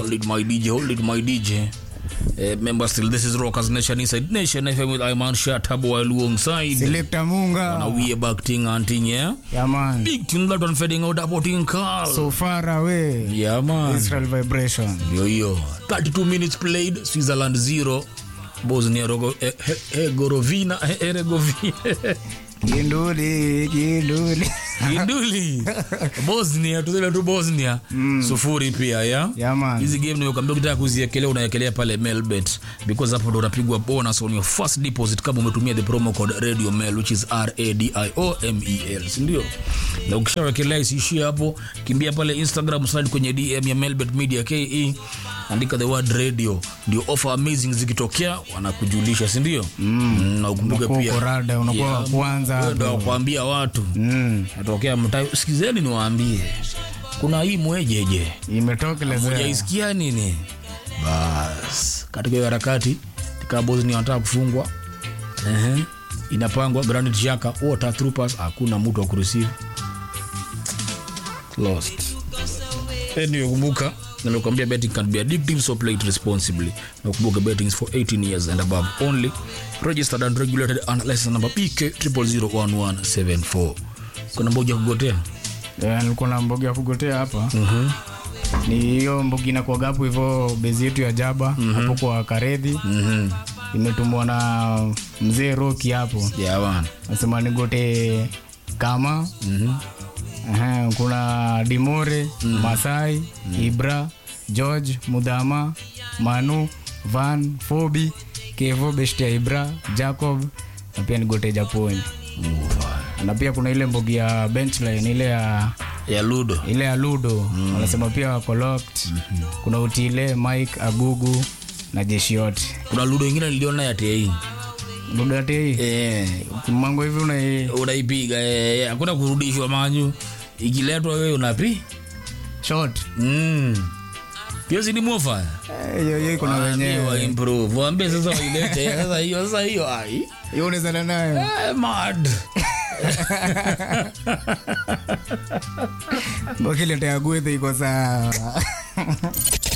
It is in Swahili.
Hold it, my DJ. Hold it, my DJ. Uh, remember still, this is Rockers Nation Inside Nation FM with Iman Shatabu alongside. Selector Munga. Now we are back ting and ting, yeah? Yeah, man. Big tune that one fading out about in Carl. So far away. yeah, man. Israel vibration. Yo, yo. 32 minutes played, Switzerland 0. Bosnia Rogo, eh, eh, Herzegovina, eh, Herzegovina. Kinduli, kinduli. Iduli. Bosnia, tuseme tu Bosnia. Sufuri pia, yeah? Yeah, man. hizi game nimekuambia ukitaka kuziekelea unaekelea pale melbet because hapo ndo unapigwa bonus on your first deposit kama umetumia the promo code radio mail which is radiomel sindio na ukishawekelea isiishie hapo kimbia pale instagram slide kwenye dm ya melbet media ke andika the word radio ndio offer amazing zikitokea wanakujulisha sindio mm. na ukumbuke Unakuwa pia uko rada, unakuwa Yeah, wa kwanza wewe ndo hapo. wakuambia watu Mm. natokea mtaa sikizeni niwaambie kuna hii mwejeje Imetokelezea. mujaisikia nini bas katika hiyo harakati tika bosnia wanataka kufungwa Ehe. inapangwa granit shaka water troopers hakuna mtu wa kureceive lost anyway kumbuka nimekuambia betting can be addictive so play it responsibly na kumbuka betting is for 18 years and above only registered and regulated under license number pk 001174 kuna mmoja kugotea Yeah, nilikuwa na mbogi ya kugotea hapa ni hiyo mbogi inakuwaga hapo hivyo bezi yetu ya jaba hapo kwa karedhi mhm imetumwa na mzee roki hapo yeah bana nasema nigote kama mhm Aha, kuna dimore masai ibra george mudhama manu van fobi kevo beshtia ibra jacob na pia nigote japoni na pia kuna ile mbogi ya benchline ile ya ya ludo ile ya ludo wanasema pia wako locked kuna utile mike agugu na jeshi yote kuna ludo ingine niliona ya tei ludo yate hii eh, mango hivi una unaipiga eh, hakuna kurudishwa manyu ikiletwa wewe unapi short mm. hiyo si ni mofa Eh, hiyo hiyo iko na Waambie wenyewe wa improve waambie sasa wailete sasa hiyo sasa hiyo ai hiyo unaweza nayo eh, mad Bokiletea gwethe iko sawa